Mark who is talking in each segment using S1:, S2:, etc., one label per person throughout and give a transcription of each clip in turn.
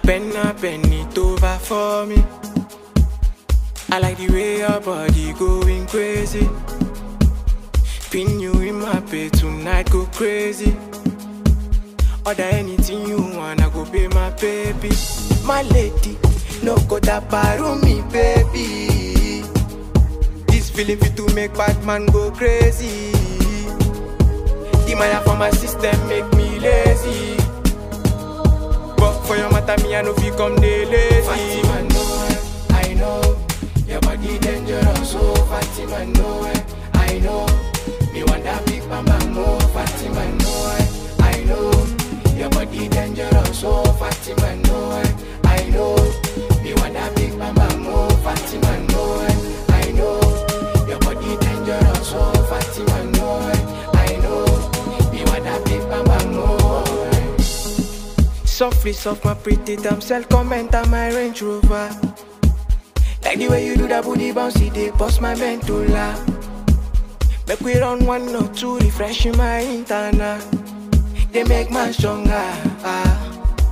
S1: Bend up, bend it over for me. I like the way your body going crazy. Pin you in my bed tonight, go crazy. Order anything you want, I go pay my baby. My lady, no go that me, baby. This feeling fit to make bad man go crazy. The Maya for my system make me lazy. But for your matter, me I know fi come dey lazy. Fatima, know it, I know. Your body dangerous, oh Fatima, know it, I know. Me want that big mama, more Fatima, know it, I know. Your body dangerous, oh Fatima, know it, I know. Me want that big mama, more Fatima, know it, I know. Your body dangerous, oh Fatima, know it, I know. Me want that big mama, more. Softly, soft, my pretty damsel, comment on my Range Rover. Like the way you do that booty bouncy, they bust my medulla. Make we run one or two, refreshing my internal. They make man stronger. Ah.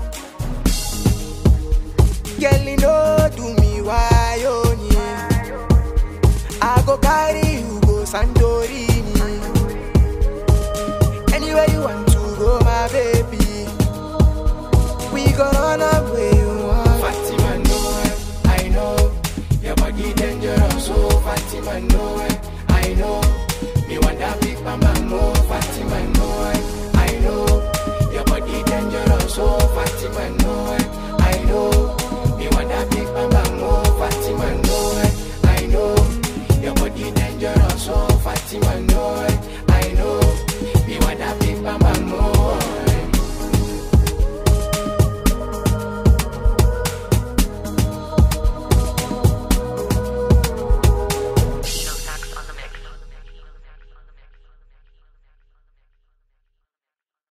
S1: Girl, you know do me why oh yeah. I go carry you go Santorini. Anywhere you want